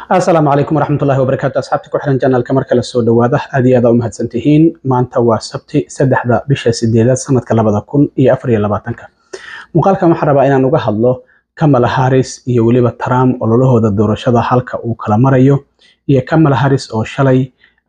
asalaamu calaykum waraxmatullahi wabarakaatu asxaabta ku xiran janalka marka la soo dhawaada aad iyo aad aa u mahadsantihiin maanta waa sabti saddexda bisha sideedaad sanadka labada kun iyo afar iyo labaatanka muuqaalkan waxaan rabaa inaan uga hadlo kamala haris iyo weliba trump ololahooda doorashada halka uu kala marayo iyo kamala haris oo shalay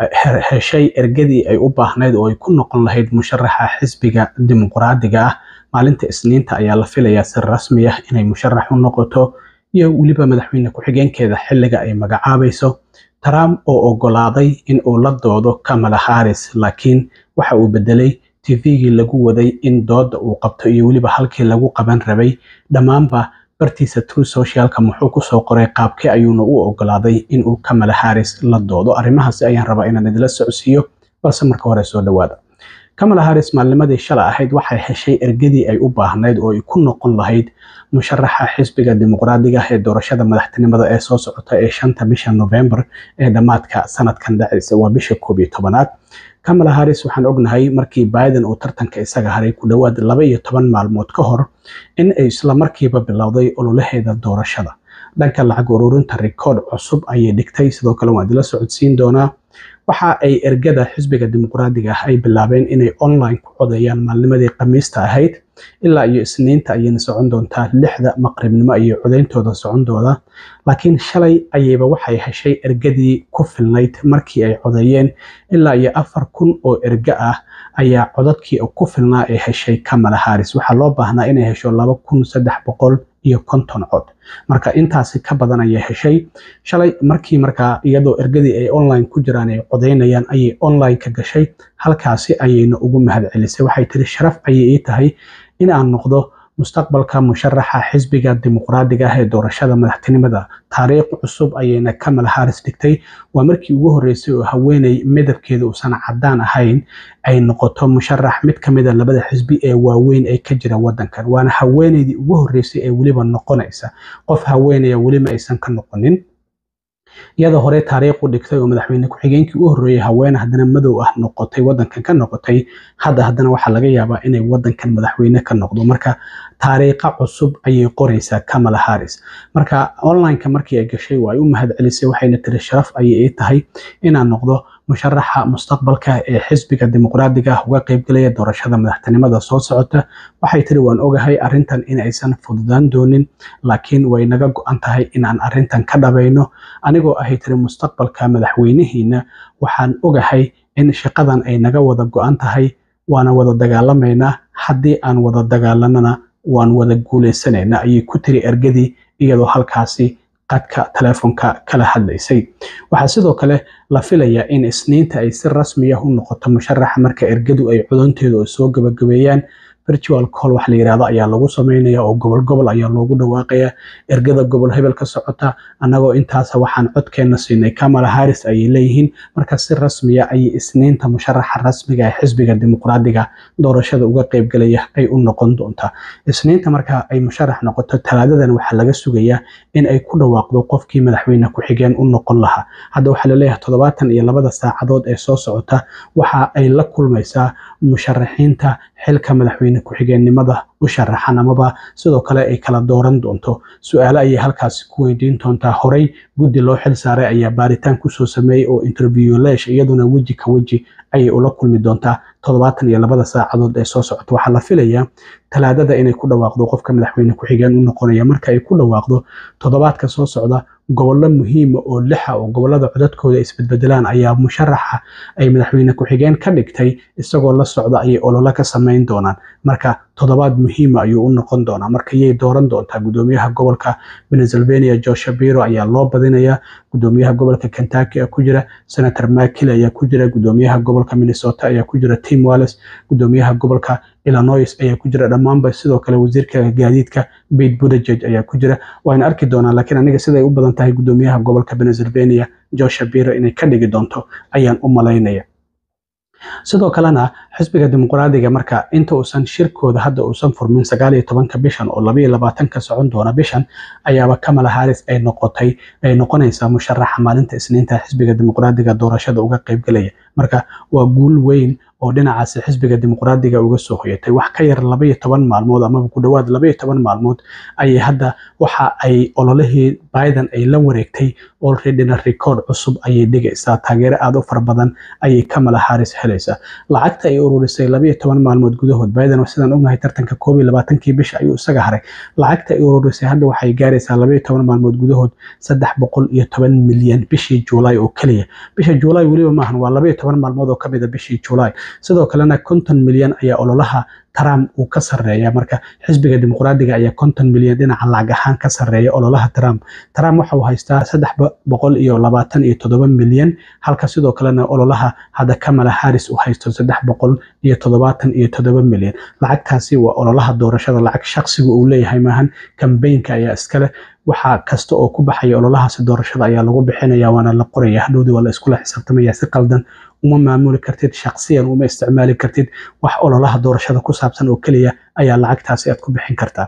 heshay ergadii ay u baahnayd oo ay ku noqon lahayd musharaxa xisbiga dimuqraadiga ah maalinta isniinta ayaa la filayaa si rasmi ah inay musharax u noqoto iyo weliba madaxweyne ku-xigeenkeeda xilliga ay magacaabayso trump oo ogolaaday in uu la doodo kamala haris laakiin waxa uu bedelay tvgii lagu waday in dooda uu qabto iyo weliba halkii lagu qaban rabay dhammaanba bartiisa true socialka muxuu kusoo qoray qaabkee ayuuna u ogolaaday inuu kamala haris la doodo arrimahaasi ayaan rabaa inaan idila socodsiiyo balse marka hore soo dhawaada kamala haris maalnimadii shala ahayd waxay heshay ergadii ay u baahnayd oo ay ku noqon lahayd musharaxa xisbiga dimuqraadiga ee doorashada madaxtinimada ee soo socota ee shanta bisha novembar ee dhammaadka sanadkan dhacaysa waa bisha koob iyo tobanaad kamala haris waxaan ognahay markii biden uu tartanka isaga haray ku dhowaad laba iyo toban maalmood ka hor in ay isla markiiba bilowday ololaheeda doorashada dhanka lacag ururinta rikoodh cusub ayay dhigtay sidoo kale waan idila socodsiin doonaa waxa ay ergada xisbiga dimuqraadiga ah ay bilaabeen inay online ku codeeyaan maalnimadii khamiista ahayd ilaa iyo isniinta ayayna socon doontaa lixda maqribnimo iyo codeyntooda socon dooda laakiin shalay ayayba waxay heshay ergadii ku filnayd markii ay codeeyeen ilaa iyo afar kun oo erga ah ayaa codadkii ku filnaa ee heshay kamala haris waxaa loo baahnaa inay hesho laba kun saddex boqol iyo konton cod marka intaasi ka badan ayay heshay shalay markii markaa iyadoo ergadii ay online ku jiraan ay codeynayaan ayay online ka gashay halkaasi ayayna ugu mahad celisay waxay tiri sharaf ayay ii tahay in aan noqdo mustaqbalka musharaxa xisbiga dimuqraadiga ah ee doorashada madaxtinimada taariikh cusub ayayna kamala haris dhigtay waa markii ugu horreysay oo haweeney midabkeeda uusan cadaan ahayn ay noqoto musharax mid ka mida labada xisbi ee waaweyn ee ka jira wadankan waana haweeneydii ugu horreysay ee weliba noqonaysa qof haweeneya welima aysan ka noqonin iyada hore taariikh u dhigtay oo madaxweyne ku-xigeenkii u horreeyay haweene haddana madow ah noqotay wadankan ka noqotay hadda haddana waxaa laga yaabaa inay wadankan madaxweyne ka noqdo marka taariikha cusub ayay qoraysaa kamala haris marka onlineka markii ay gashay waa ay u mahad celisay waxayna tiri sharaf ayay ii tahay inaan noqdo musharaxa mustaqbalka ee xisbiga dimuqraadiga ah uga qaybgalaya doorashada madaxtinimada soo socota waxay tiri waan ogahay arrintan in aysan fududaan doonin laakiin way naga go-an tahay inaan arrintan ka dhabayno anigoo ahay tiri mustaqbalka madaxweynihiina waxaan ogahay in shaqadan ay naga wada go-an tahay waana wada dagaalamaynaa haddii aan wada dagaalanana waan wada guuleysanaynaa ayay ku tiri ergadii iyadoo halkaasi qadka telefoonka kala hadlaysay waxaa sidoo kale la filayaa in isniinta ay si rasmi ah u noqoto musharaxa marka ergadu ay codonteedu ay soo gabagabeeyaan virtual call wax la yirahdo ayaa lagu sameynaya oo gobol gobol ayaa loogu dhawaaqaya ergada gobol hebel ka socota annagoo intaasa waxaan codkeena siinay kamala haris ayay leeyihiin marka si rasmiya ayay isniinta musharaxa rasmiga ee xisbiga dimuqraadiga doorashada uga qaybgalaya ay u noqon doontaa isniinta marka ay musharax noqoto talaadadan waxaa laga sugayaa in ay ku dhawaaqdo qofkii madaxweyne ku-xigeen u noqon lahaa hadda waxaa laleeyahay toddobaatan iyo labada saacadood ee soo socota waxa ay la kulmaysaa musharaxiinta xilka madaxweyne ku-xigeennimada u sharaxan amaba sidoo kale ay kala dooran doonto su-aale ayay halkaasi ku weydiin doontaa horey guddi loo xil saaray ayaa baaritaan kusoo sameeyey oo interview leesh iyaduna weji ka weji ayay ula kulmi doontaa toddobaatan iyo labada saacadood ee soo socota waxaa la filayaa talaadada inay ku dhawaaqdo qofka madaxweyne ku-xigeen u noqonaya marka ay ku dhawaaqdo toddobaadka soo socda gobollo muhiima oo lixa oo gobolada codadkooda isbedbedelaan ayaa musharaxa ay madaxweyne ku-xigeen ka dhigtay isagoo la socda ayay ololo ka samayn doonaan marka toddobaad muhiima ayuu u noqon doonaa marka yay dooran doontaa gudoomiyaha gobolka pennsylvania joe shabiro ayaa loo badinayaa gudoomiyaha gobolka kentucky ku jira senator makil ayaa ku jira gudoomiyaha gobolka minnesota ayaa ku jira tim wallis gudoomiyaha gobolka illinois ayaa ku jira dhammaanba sidoo kale wasiirka gaadiidka bate buttigieg ayaa ku jira wayna arki doonaa laakiin aniga siday u badan tahay gudoomiyaha gobolka pennsylvania joe shabiro inay ka dhigi doonto ayaan u malaynaya sidoo kalena xisbiga dimuqraadiga marka inta uusan shirkooda hadda uusan furmin sagaal iyo tobanka bishan oo laba iyo labaatanka socon doona bishan ayaaba kamala harris ay noqotay ay noqonaysaa musharaxa maalinta isniinta xisbiga dimuqraadiga doorashada uga qaybgalaya marka waa guul weyn oo dhinacaasi xisbiga dimuqraadiga uga soo hoyatay wax ka yar labaiyo toban maalmood amaba ku dhowaad labaiyo toban maalmood ayay hadda waxa ay ololihii biden ay la wareegtay olreadyna record cusub ayay dhigaysaa taageero aada u fara badan ayay kamala harris helaysaa lacagta ay ururisay labaiyo toban maalmood gudahood biden sidaan ognahay tartanka koob iyo labaatankii bisha ayuu isaga haray lacagta ay ururisay hadda waxay gaaraysaa labaiyo toban maalmood gudahood saddex boqol iyo toban milyan bishii juulaay oo keliya bisha juulaay weliba maahan waa labaiyo toban maalmood oo kamid a bishii juulaay sidoo kalena konton milyan ayaa ololaha trump uu ka sareeya marka xisbiga dimuqraadiga ayaa konton milyan dhinaca lacag ahaan ka sareeya ololaha trump trump waxa uu haystaa saddex boqol iyo labaatan iyo toddoba milyan halka sidoo kalena ololaha hadda kamala harris uu haysto saddex boqol iyo toddobaatan iyo toddoba milyan lacagtaasi waa ololaha doorashada lacag shaqsiga uu leeyahay maahan kambeynka ayaa iskale waxa kasta oo ku baxaya ololahaasi doorashada ayaa lagu bixinaya waana la qoraya hadhowdii waa la iskula xisaabtamaya si qaldan uma maamuli kartid shaksiyan uma isticmaali kartid wax ololaha doorashada ku saabsan oo keliya ayaa lacagtaasi aad ku bixin kartaa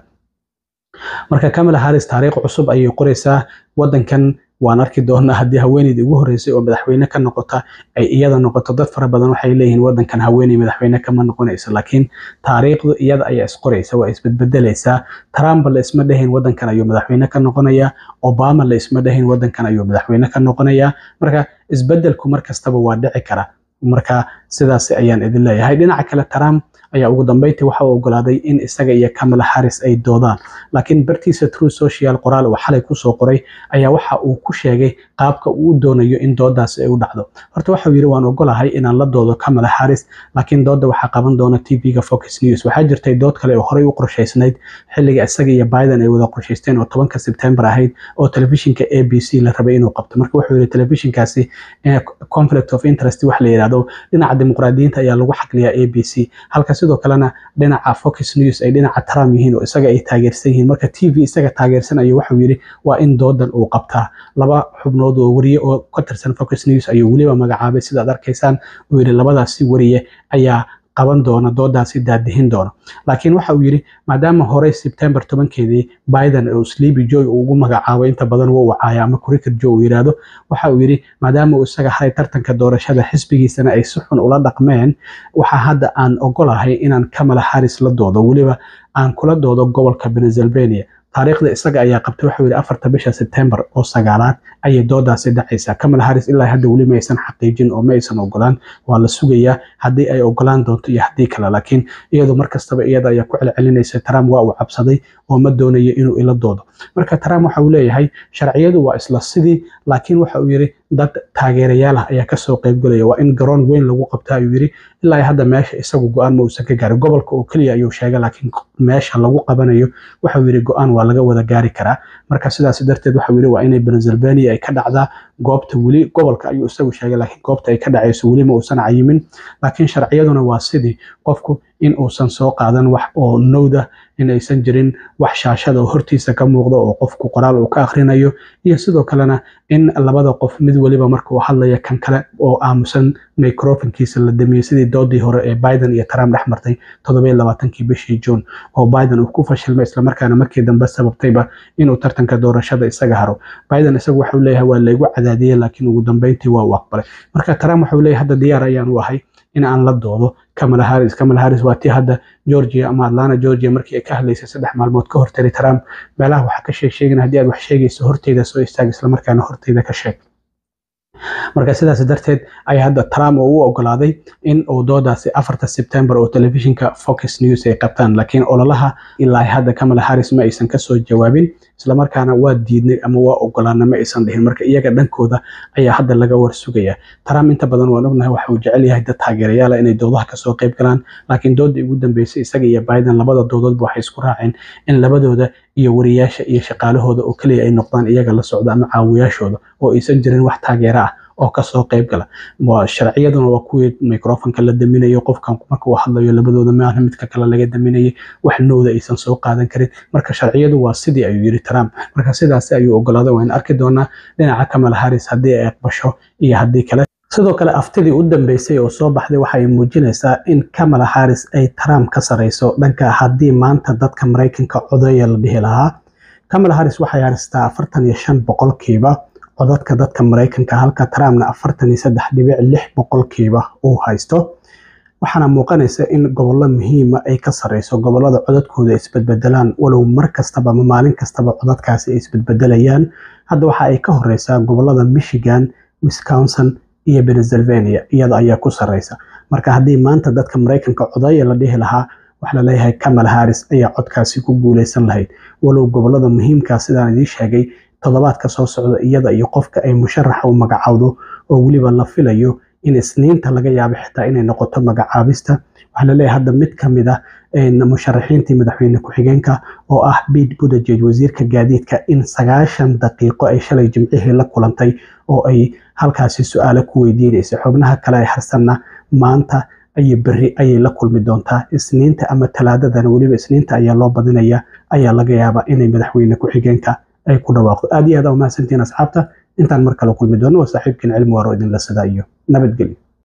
marka kamala harris taariikh cusub ayay qoraysaa wadankan waan arki doonaa haddii haweeneydii ugu horreysay oo madaxweyne ka noqota ay iyada noqoto dad fara badan waxay leeyihiin wadankan haweeney madaxweyne kama noqonayso laakiin taariikhdu iyada ayaa isqoraysa waa isbedbedelaysaa trump la isma dhahayn wadankan ayuu madaxweyne ka noqonayaa obama la isma dhahayn wadankan ayuu madaxweyne ka noqonayaa marka isbedelku mar kastaba waa dhici kara marka sidaas ayaan idin leeyahay dhinaca kale trump ayaa ugu dambeyntii waxa uu ogolaaday in isaga iyo kamala harris ay doodaan laakiin bartiisa true social qoraal uu xalay kusoo qoray ayaa waxa uu ku sheegay qaabka uu doonayo in doodaasi ay u dhacdo horta waxau yidhi waan ogolahay inaan la doodo kamala harris laakiin dooda waxaa qaban doona tv-ga focus news waxaa jirtay dood kale oo horey u qorshaysnayd xilliga isaga iyo biden ay wada qorshaysteen oo tobanka sebtembar ahayd oo telefishinka a b c la rabay inuu qabto marka wuxuu yidhi telefishinkaasi conflict of interest wax la yidhahdo dhinaca dimuqraadiyiinta ayaa lagu xaqliyaa a b c halka sidoo kalena dhinaca focus news ay dhinaca trump yihiin oo isaga ay taageersan yihiin marka t v isaga taageersanayo waxuu yidhi waa in doodan uu qabtaa laba xubnood oo wariye oo ka tirsan focus news ayuu weliba magacaabay sidaad arkaysaan uu yidhi labadaasi wariye ayaa qaban doona doodaasi daadihin doona laakiin waxa uu yidhi maadaama horey sebtembar tobankeedii biden oo sleepy joy uu ugu magacaabo inta badan wuu wacaaya ama cricket joe uu yidhaahdo waxa uu yidhi maadaama uu isaga haray tartanka doorashada xisbigiisana ay si xun ula dhaqmeen waxa hadda aan ogolahay inaan kamala harris la doodo weliba aan kula doodo gobolka pennsylvania taariikhda isaga ayaa qabtay waxuu yidhi afarta bisha sebtembar oo sagaalaad ayay doodaasi dhacaysaa kamala harris ilaa hadda weli ma aysan xaqiijin oo ma aysan ogolaan waa la sugayaa haddii ay ogolaan doonto iyo haddii kale laakiin iyadu mar kastaba iyada ayaa ku celcelinaysa trump waa uu cabsaday oo ma doonayo inuu ila doodo marka trump waxa uu leeyahay sharciyadu waa isla sidii laakiin waxa uu yidhi dad taageerayaal ah ayaa kasoo qaybgalaya waa in garoon weyn lagu qabta ayuu yidhi ilaa hadda meesha isagu go-aan ma uusan ka gaarin gobolka oo keliya ayuu sheegay laakiin meesha lagu qabanayo waxau yidhi go-aan waa laga wada gaari karaa marka sidaas darteed waxau yidhi waa inay pennsylvania ay ka dhacdaa goobta weli gobolka ayuu isagu sheegay laakiin goobta ay ka dhacayso weli ma uusan cayimin laakiin sharciyaduna waa sidii qofku in uusan soo qaadan wax oo nowda in aysan jirin wax shaashada oo hortiisa ka muuqda oo qofku qoraal uu ka akhrinayo iyo sidoo kalena in labada qof mid weliba marka uu hadlaya kan kale oo aamusan microfonkiisa la damiyey sidii doodii hore ee biden iyo trump dhex martay toddobiyo labaatankii bishii june oo biden uu ku fashilmay islamarkaana markii dambe sababtayba inuu tartanka doorashada isaga haro biden isagu waxau leeyahay waa laygu cadaadiyey laakiin ugu dambeyntii waa uu aqbalay marka trump waxau leeyahay hadda diyaar ayaan u ahay in aan la doodo kamala harris kamala harris waa tii hadda georgia ama atlanta georgia markii ay ka hadlaysay saddex maalmood ka hortari trump meelaha waxaa ka sheeg sheegin haddii aad wax sheegayso horteyda soo istaag islamarkaana horteyda ka sheeg marka sidaas darteed ayaa hadda trump oo u ogolaaday in uu doodaasi afarta sebtembar oo telefishinka focus news ay qabtaan laakiin ololaha ilaa hadda kamala harris ma aysan kasoo jawaabin islamarkaana waa diidnay ama waa ogolaana ma aysan dhihin marka iyaga dhankooda ayaa hadda laga warsugaya trump inta badan waan ognahay waxa uu jecel yahay dad taageerayaala inay doodaha kasoo qayb galaan laakiin doodii ugu dambeysay isaga iyo biden labada doodoodba waxay isku raaceen in labadooda iyo wariyaasha iyo shaqaalahooda oo keliya ay noqdaan iyaga la socda ama caawiyaashooda oo aysan jirin wax taageero ah oo kasoo qayb gala sharciyaduna waa kuwii microfonka la daminayo qofkan marka uu hadlayo labadooda maaha midka kale laga daminayay wax nowda aysan soo qaadan karin marka sharciyadu waa sidii ayuu yiri trump marka sidaasi ayuu ogolaaday waan arki doonaa dhinaca kamala harris haddii ay aqbasho iyo haddii kale sidoo kale aftidii u dambeysay oo soo baxday waxay muujinaysaa in kamala harris ay trump ka sareyso dhanka haddii maanta dadka maraykanka codeeya la dhihi lahaa kamala harris waxay haystaa afartan iyo shan boqolkiiba codadka dadka maraykanka halka trumpna afartan iyo saddex dhibic lix boqolkiiba uu haysto waxaana muuqanaysa in gobollo muhiima ay ka sareyso gobolada codadkooda isbedbedelaan walow mar kastaba ama maalin kastaba codadkaasi ay isbedbedelayaan hadda waxa ay ka horeysaa gobolada michigan wisconsin iyo pennsylvania iyada ayaa ku sareysa marka haddii maanta dadka maraykanka codeeya la dhihi lahaa waxaa laleeyahay kamala harris ayaa codkaasi ku guuleysan lahayd walow gobolada muhiimkaa sidaan idiin sheegay toddobaadka soo socda iyada iyo qofka ay musharaxa u magacowdo oo weliba la filayo in isniinta laga yaabo xitaa inay noqoto magacaabista waxaa laleeyahay hadda mid ka mid ah musharaxiintii madaxweyne ku-xigeenka oo ah Pete Buttigieg wasiirka gaadiidka in sagaashan daqiiqo ay shalay jimcihii la kulantay oo ay halkaasi su-aalo ku weydiinaysay xubnaha kale ay harsanna maanta iyo berri ayay la kulmi doontaa isniinta ama talaadadana weliba isniinta ayaa loo badinaya ayaa laga yaabaa inay madaxweyne ku-xigeenka ay ku dhawaaqdo aad iyo aad aa umahadsantihiin asxaabta intaan mar kale kulmi doono waa saaxiibkiin cilmi waaro idinla sidaa iyo nabadgelyo